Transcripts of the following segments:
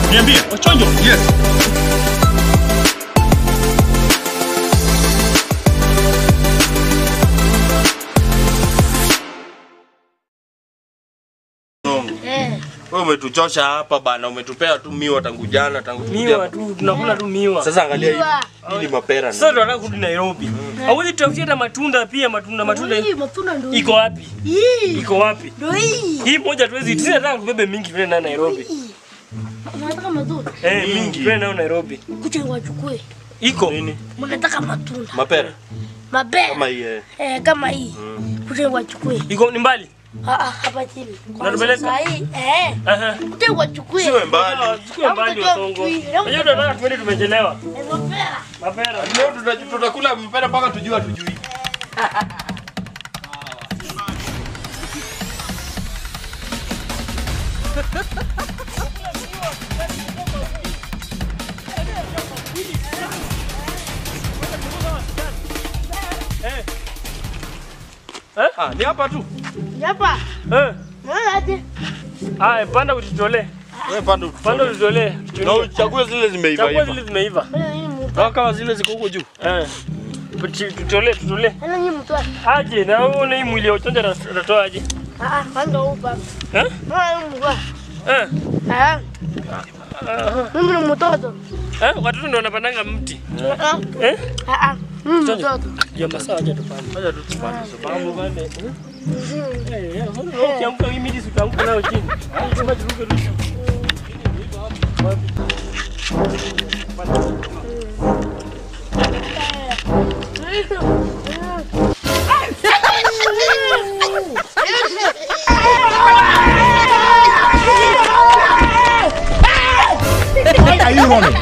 Niambie, Wachonjo. Yes. Wewe umetuchosha hapa bana, umetupea tu miwa tangu jana, tangu tukuje Miwa hapa. tu, tunakula tu miwa. Sasa angalia hii. Hii ni mapera. Sasa tunataka kurudi Nairobi. Hauwezi tutafutia hata matunda pia, matunda matunda. Hii matunda ndio Iko wapi? hii. Iko wapi? Ndio hii. Hii moja tuwezi, sisi nataka tubebe mingi vile na Nairobi. Mnataka matunda? Eh, mingi vile nayo Nairobi. Kuja wachukue. Iko. Mnataka matunda. Mapera. Mabea. Kama hii. eh. Eh, kama hii. Kuja wachukue. Iko ni mbali. Ah ah, hapa chini. Unatupeleka? Sasa hii eh. Aha. Kuja wachukue. Siwe mbali. Chukua mbali wa Songo. Unajua tunataka tuende tumechelewa. Eh, mabea. Mapera. Leo tuta- tutakula mpera mpaka tujue tujui. Ah, ni hapa tu. Hapa. Eh. Naona aje? Haya, panda utitolee. Wewe panda Panda utitolee. Na uchague zile zimeiva Chagua iva. zile zimeiva. Ana hii mtu. Kama kama zile ziko huko juu. Eh. Tuti- Tutolee, tutolee. Ana hii mtu. Aje na uone hii mwili ya uchonja na atatoa aje. Ah ah, kwanza upa. Eh? Naona hii mtu. Eh. Ah. Mimi ni mtoto. Eh, watoto ndio wanapandanga mti. Ah ah. Eh? Ah ah. Mimi ni mtoto. Ya masaa aje tupande. Acha tu tupande sababu. Mambo pande. Eh, eh, mbona ukiamka hii miti sitaamka nayo chini. Sema turuke tu. Why are you running?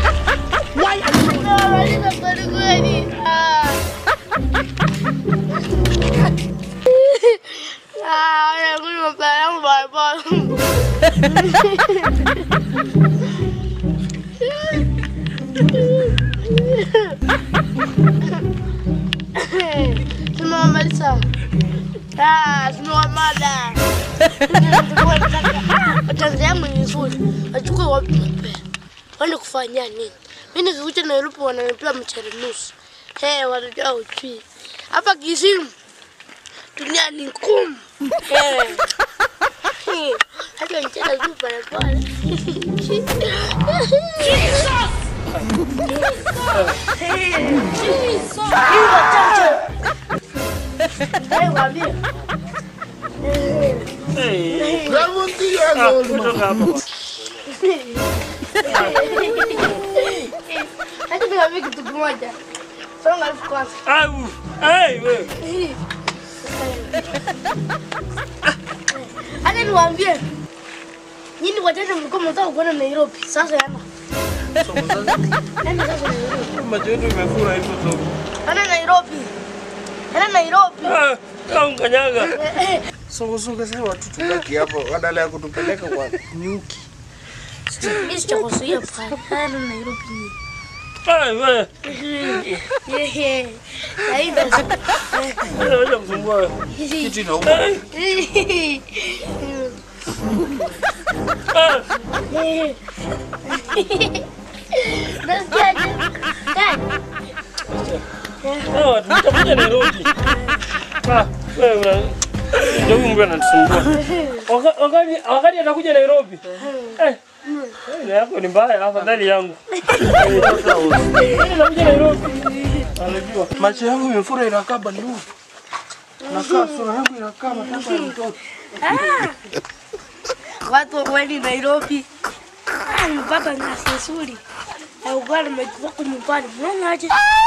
Tumewamaliza. Ah, tumewamada. Tanzania yangu ni nzuri. Wachukue wapi mapera? Waende kufanya nini? Mimi nikikuja Nairobi wananipea mchele nusu. Eh, wanajua uchui. Hapa Kisimu dunia ni ngumu. Eh. Eh, Hata mchele tu pale pale. Eh, waambie. Eh. 70 years Ah, old man. kutoka hapa. Acha niwaambie kitu kimoja. Songa elfu kwanza. Au. Ai wewe. Hata niwaambie. Nyinyi watatu mlikuwa mnataka kwenda Nairobi. Sasa yana. Yaani sasa Nairobi. Macho yetu imefura hivyo tu. Yana Nairobi. Yana Nairobi. Ah, au kanyaga. Eh, eh. Songosoge sasa watu tubaki hapo badala ya kutupeleka kwa nyuki. Mimi sitakuzuia pale. Yana Nairobi. Ai wewe. Yehe. Aida. Wewe unaweza kusumbua wewe. Kitu inauma. Ai. Ah. Nasikiaje? Dad. Hawa tutakuja Nairobi. Ah, wewe una ndio huyu mtu anatusumbua. Waka- Wakati wakati atakuja Nairobi. Eh. Ile yako ni mbaya afadhali yangu. Eh, sasa wewe. Anakuja Nairobi. Anajua. Macho yangu imefura inakaa bandu. Nakaa sura yangu inakaa matako ya mtoto. Watu wali Nairobi. Ah, Nimepata nyasi nzuri. Na ugali umechukua kwa nyumbani. Unaona aje?